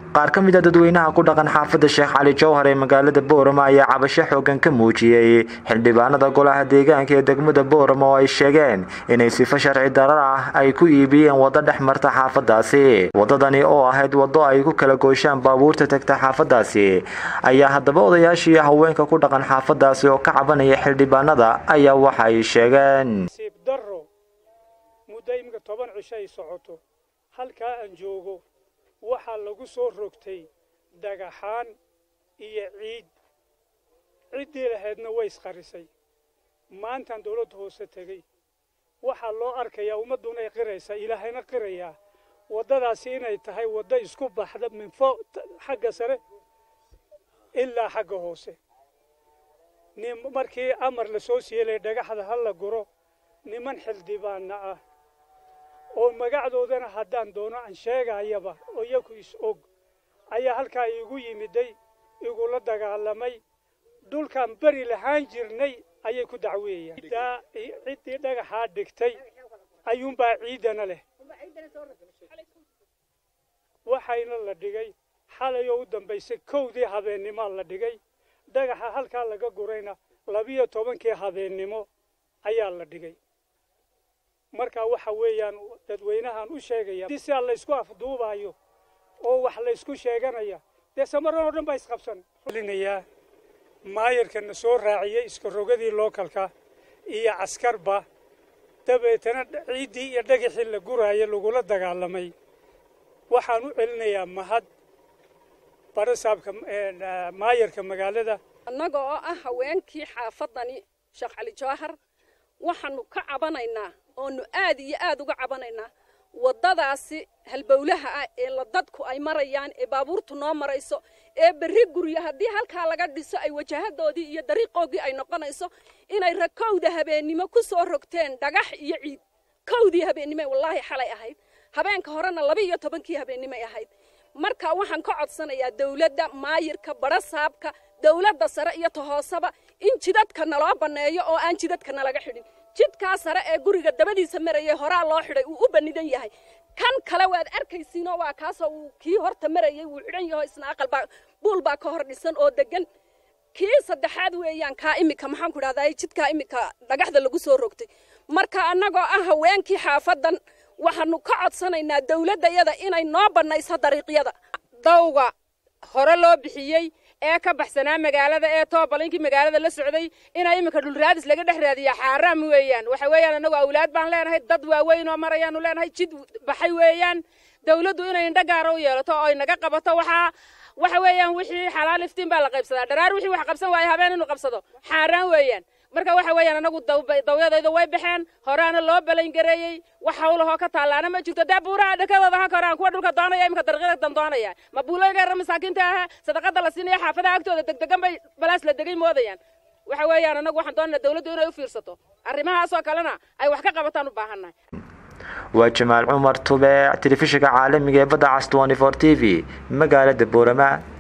qaar ka mid a dadweynaha ku dhaqan xaafadda sheekh cali jowhar ee magaalada boorama ayaa cabasho xoogan ka muujiyey xildhibaanada golaha deegaanka ee degmada boorama oo ay sheegeen inay sifo sharci darar ah ay ku iibiyeen waddo dhex marta xaafadaasi waddadani oo ahayd waddo ay ku kala gooshaan baabuurta tagta xaafadaasi ayaa haddaba odayaashii haweenka ku dhaqan xaafadaasi oo ka cabanaya xildhibaanada ayaa waxa ay sheegeen nasiib darro muddo iminka toban cisho ay socoto halkaa aan joogo waxaa lagu soo rogtay dhagaxaan iyo ciid ciddii lahaydna way isqarisay maantaan dawladda hoose tegey waxaa loo arkayaa ummadduna ay qiraysaa ilaahayna qirayaa waddadaasi inay tahay waddo isku baxda min fo xagga sare ilaa xagga hoose nin markii amar la soo siiyelay dhagaxda ha la guro niman xildhibaana ah oo magacdoodana haddaan doono aan sheegayaba oo iyaku is og ayaa halkaa iigu yimiday igula dagaalamay dhulkaan beri lahaan jirnay ayay ku dacweeyaan ciddii dhagaxaa dhigtay ayuunbaa ciidana leh waxayna la dhigay xalayoo u dambaysay kowdii habeennimaa la dhigay dhagaxa halkaa laga gurayna labiyo tobankii habeennimo ayaa la dhigay marka waxa weeyaan dadweynahan u sheegaya di sidaa laysku afduubaayo oo wax laysku sheeganaya dee samaran oo dhan baa isqabsan linayaa maayarkana soo raaciyey iskarogadii lookalka iyo caskarba dabeetana ciiddii iyo dhagaxii la guraayo lagula dagaalamay waxaan u celinayaa mahad barasaabka maayarka magaalada annaga oo ah haweenkii xaafadani sheekh cali jawahar waxaanu ka cabanaynaa oonu aad iyo aad uga cabanaynaa waddadaasi halbowlaha ah ee la dadku ay marayaan ee baabuurtu noo marayso ee berri guryo haddii halkaa laga dhiso ay wajahadoodii iyo dariiqoogii ay noqonayso inay rakowda habeennimo ku soo rogteen dhagax iyo ciid kowdii habeennimoy wallaahi xalay ahayd habeenka horena laba iyo tobankii habeennimoy ahayd marka waxaan ka codsanayaa dawladda maayirka barasaabka dawladda sare iyo ta hooseba in jidadka naloo banneeyo oo aan jidadka nalaga xidhin jidkaa sare ee guriga dabadiisa marayay horaa loo xidhay uu u bannidan yahay kan kale waad arkaysiinoo waa kaasoo uu kii horta marayay wuu xidhan yaho isna aqalbaa buul baa ka hor dhisan oo deggan kii saddexaad weeyaan kaa imika maxaan ku idhahdaa jidkaa imika dhagaxda lagu soo rogtay marka annagoo ah haweenkii xaafaddan waxaanu ka codsanaynaa dawladdayada inay noo bannayso dariiqyada dawga hore loo bixiyey ee ka baxsanaa magaalada ee toobalinkii magaalada la socday inaa iminka dhulraadis laga dhex raadiya xaaraam weeyaan waxa weeyaan annagu awlaad baan leenahay dad waaweyn oo marayaanu leenahay jid baxay weeyaan dawladdu inay indho gaara u yeelato oo ay naga qabato waxaa waxa weeyaan wixii xalaal iftiin baa la qaybsadaa dharaar wixii wax qabsan waayo habeen inuu qabsado xaaraan weeyaan marka waxa weeyaan anagu dawyadayda way baxeen horaana loo balangareeyey wax hawlahoo ka taallaana ma jirto dee buuraha dhakadooda ha koraan kuwa dhulka doonaya imika dariiqyada dan doonaya ma buuloygaara masaakiinta aha sadaqada la siinaya xaafadaha agtooda degdegan bay balaas la degay moodayaan waxa weeyaan anagu waxaan doonanaa dawladdu inay u fiirsato arrimahaasoo kalena ay wax ka qabataan u baahannahay waa jamaal cumar tubeec telefishinka caalamiga ee badda cas t v magaalada boorama